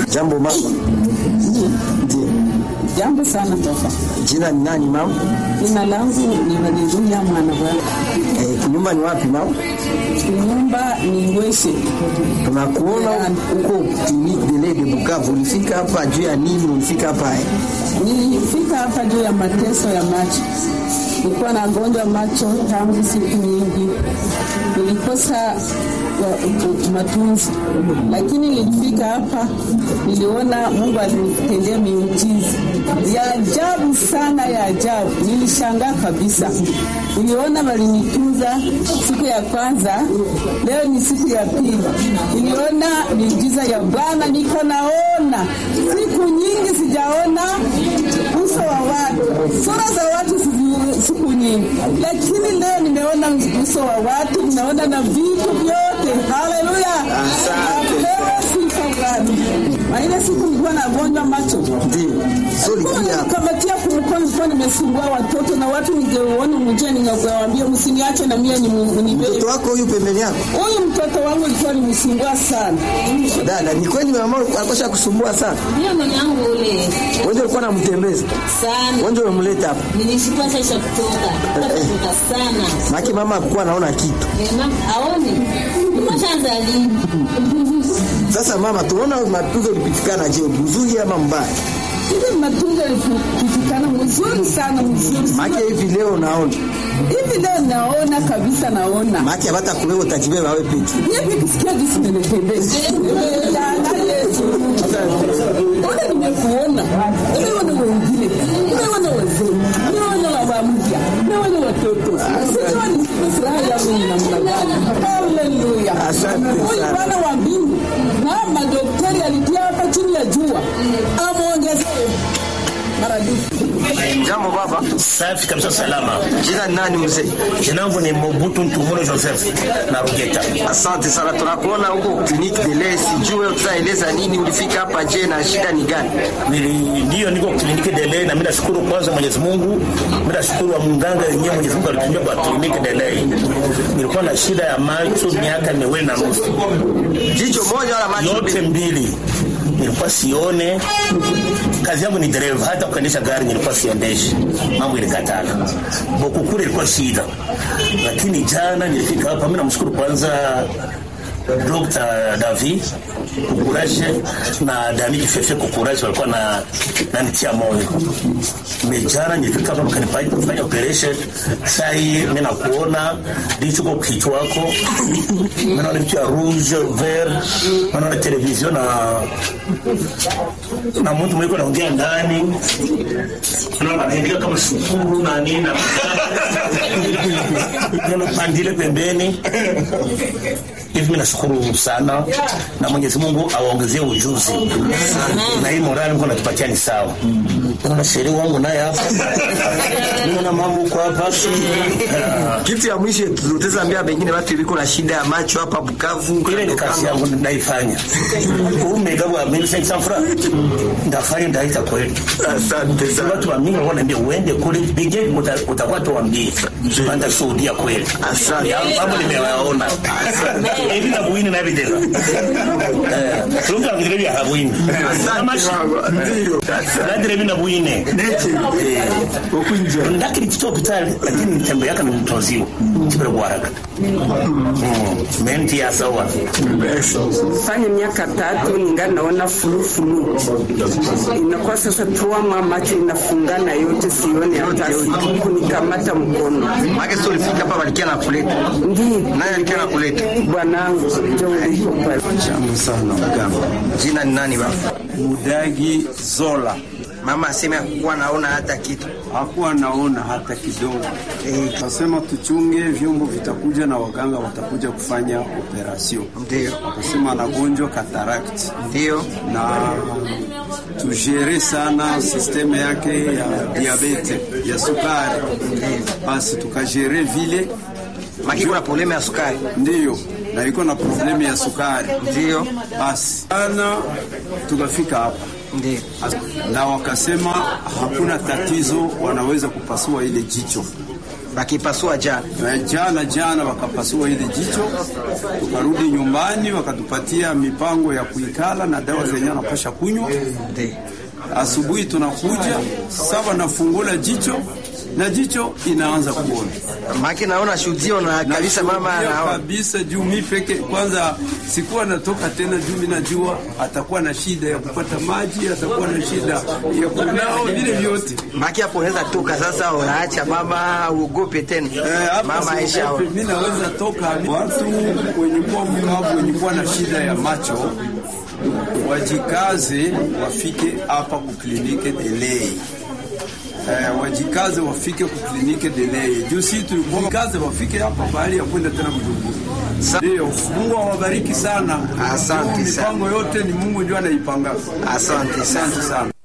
Jambo mama. Ndiyo. Jambo sana baba. Jina ni nani mama? Jina langu ni Haleluya mwana bwana. Eh, nyumba ni wapi mama? Nyumba ni Ngweshe. Tunakuona huko clinique de lait de Bukavu. Ulifika hapa juu ya nini? Ulifika hapa eh? Nilifika hapa juu ya mateso ya macho. Nilikuwa na gonjwa macho tangu siku nyingi, nilikosa wa- matunzi, lakini nilifika hapa, niliona Mungu alinitendea miujiza ya ajabu sana, ya ajabu. Nilishangaa kabisa, niliona walinitunza siku ya kwanza, leo ni siku ya pili, niliona miujiza ya Bwana, niko naona siku nyingi sijaona uso wa watu, sura za watu sizi- siku nyingi, lakini leo nimeona uso wa watu, nimeona na vitu vyote. Haleluya, apewe sifa Bwana. Na ile siku nilikuwa nagonjwa macho Ndiyo. So ulikuja hapa. kamatia kumkono, nilikuwa nimesumbua watoto na watu, ningeona mjia, ningewaambia msiniache na mie ni Mungu nibebe. Mtoto wako huyu pembeni yako? Huyu mtoto wangu ilikuwa nimsumbua sana. Dada, ni kweli mama alikuwa kusumbua sana. Ndio mwanangu ule Wewe ulikuwa unamtembeza. sana, Wewe umemleta hapa. nilishikwa sasa kutoka kutoka sana Maki mama hakuwa anaona kitu. Eh, mama aone nimeshaanza lini? Sasa mama, tunaona matunzo ulipitikana je, mzuri ama mbaya? Hivi matunzo yalipitikana mzuri sana, mzuri sana. Maki hivi leo naona. Hivi leo naona kabisa, naona Maki hata kuwewe utajibeba wewe peke. Hivi kisikia jinsi nimetembeza. Nimeangalia Yesu. Ona nimekuona. Nimeona wengine. Nimeona wazee. Nimeona baba mpya. Nimeona watoto. Sijua ni furaha yangu ni namna gani. Haleluya. Asante Huyu sana. Bwana wa mbingu na madaktari alitia hapa chini ya jua. Amuongezee maradufu. Jambo baba. Safi kabisa, salama. Jina ni nani mzee? Jina langu ni Mobutu Ntumuro Joseph na Rugeta. Asante sana, tunakuona huko clinique de lait. Sijui wewe tutaeleza nini, ulifika hapa je, na shida ni gani? Nili ndio niko kliniki Delay na mimi nashukuru kwanza Mwenyezi Mungu. Mimi nashukuru wa mganga yenyewe Mwenyezi Mungu alitumia kwa kliniki Delay. Nilikuwa na shida ya macho miaka miwili na nusu. Jicho moja wala macho Yote mbili? mbili. Nilikuwa sione. Kazi yangu ni dereva, hata kuendesha gari nilikuwa siendeshi. Mambo ilikatana. Boku kule ilikuwa shida. Lakini jana nilifika hapa, mimi namshukuru kwanza Dr. David Kukuraje na Damiki Fefe Kukuraje walikuwa na nanitia moyo. Mejana nilifika hapa mkanifanya kufanya operation. Sasa hii mimi nakuona ndicho kwa kichwa wako. Mimi naona vitu ya rouge vert, naona television na na mtu mwiko naongea ndani. Naona anaandika kama shukuru na nini na neno pandile pembeni hivi mimi nashukuru sana na Mwenyezi Mungu awaongezee ujuzi na hii morali Mungu anatupatia ni sawa. Naona sheria wangu naye hapa, naona mambo kwa hapa Ah, Kitu ya mwisho tutaweza ambia pengine watu iliko na shida ya macho hapa Bukavu. ile ni kazi yangu naifanya. Umegawa mimi sasa fura ndafanya ndaita kweli. Asante sana. Watu wa mingi wanaambia uende kule bige utakuwa tuambie. Panda shuhudia kweli. Asante. Ya, Mambo nimewaona. Hivi na buini na videla. Eh, tulunga videla vya habuini. Kama Ndio. Nadire mina buine. Okunja. Ndakiri kito hospitali lakini nitembe yaka ni mtoziwa. Kibere kwa haraka. Mm. Menti ya sawa. fanya miaka tatu ningali naona fulufulu, inakuwa sasa tuama macho inafungana yote, sione hata kunikamata mkono. Maki sio ulifika hapa walikia na kuleta. Ndiyo Nani alikia na kuleta? bwanangu, ndio ulipo pale. Jambo sana mganga. Jina ni nani baba? Mudagi Zola Mama aseme hakuwa naona hata kitu. hakuwa naona hata kidogo. Eh, Akasema tuchunge vyombo vitakuja na waganga watakuja kufanya operasyon. Ndio. Akasema anagonjwa cataract Ndio. na tujere sana sisteme yake ya diabete ya sukari, basi tukajere vile Maki kuna problemu ya sukari. ndiyo, na iko na problemu ya sukari. Ndio. Basi ana tukafika hapa Ndio. na wakasema hakuna tatizo, wanaweza kupasua ile jicho. Bakipasua jana. Na jana jana wakapasua ile jicho, tukarudi nyumbani, wakatupatia mipango ya kuikala na dawa zenye wanapasha kunywa. Ndio. Asubuhi tunakuja sawa, nafungula jicho na jicho inaanza kuona Maki naona shuhudio na kabisa mama Nashuhudia anaona. kabisa juu mi peke kwanza sikuwa natoka tena, juu mi najua atakuwa na shida ya kupata maji, atakuwa na shida ya kunao vile vyote. Maki hapo unaweza toka sasa, unaacha mama uogope tena. Eh, hapa mama Aisha. siogope, mi naweza toka. Watu wenye kuwa mkavu, wenye kuwa na shida ya macho wajikaze, wafike hapa kuklinike delei Eh, wajikaze wafike kuklinike delei juu si tulikuwa kaze wafike hapa bahali ya kwenda tena Bujumbura. Sa- Ndio, Mungu awabariki sana. Asante Juu sana. Mipango yote ni Mungu ndio anaipanga. Asante sana. Asante sana.